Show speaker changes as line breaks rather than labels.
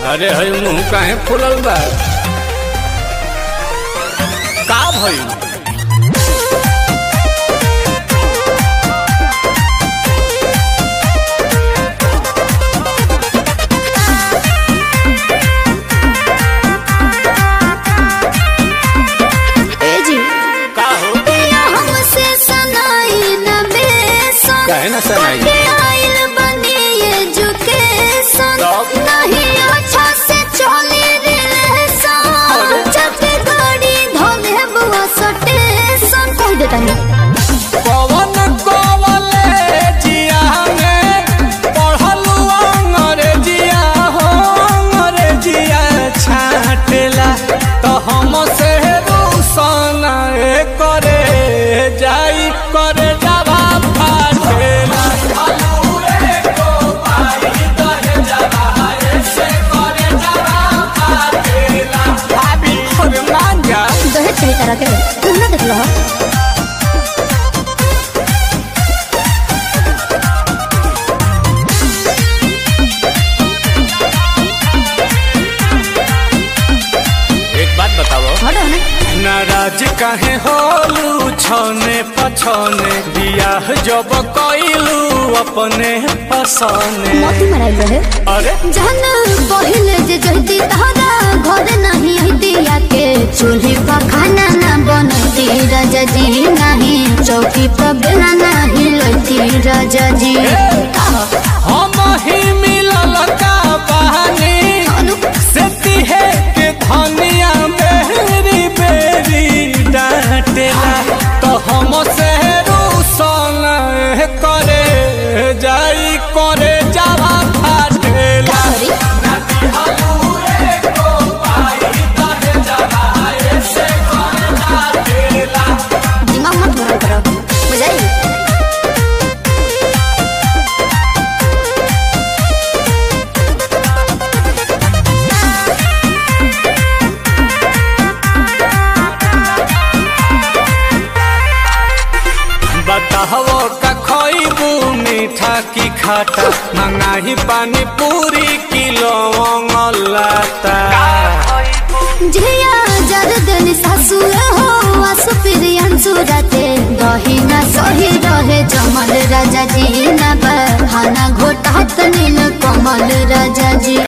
अरे हई मुंह काहे फुलल बा का भइल
ए जी
का हो
पिया हमसे सनाई न बेसन
काहे ना सनाई?
पढ़े आइल बनी एजुकेशन
तब?
नहीं अच्छा से चली रिलेशन जब गाड़ी धोले बुआ सटेशन कह देता नहीं
पवन कॉलेजिया में पढ़लू अंग्रेजिया हो अंग्रेजिया छाटेला तो हम से रूसन करे जाई करे जावा फाटेला भाभी अरे मान जा
दहेज कही तरह के तुम ना देख लो
एक बात बताओ
हटो ना
नाराज काहे होलू छने पछने बियाह जब कइलू अपने पसने
मोती मराइल रहे
अरे
जहन पहिले जे जहती तहरा घर नहीं हती के चूल्ही पर खाना ना बनती राजा जी नहीं चौकी पर बेला नहीं लती राजा जी
हम ही मिलल का बहानी से तिहे के धनिया बेरी बेरी डांटेला तो हम से रूसन करे जाई करे जावा फाटेला
सॉरी दिमाग मत गरम करो बुझाई
बताहो का खइबू मीठा की खाटा मंगाही पानी पूरी किलो लाता
झिया जरदन सासु हो आसु प्रियंसु राते दही ना सही रहे जमल राजा जी ना बहाना घोटात नील कमल राजा जी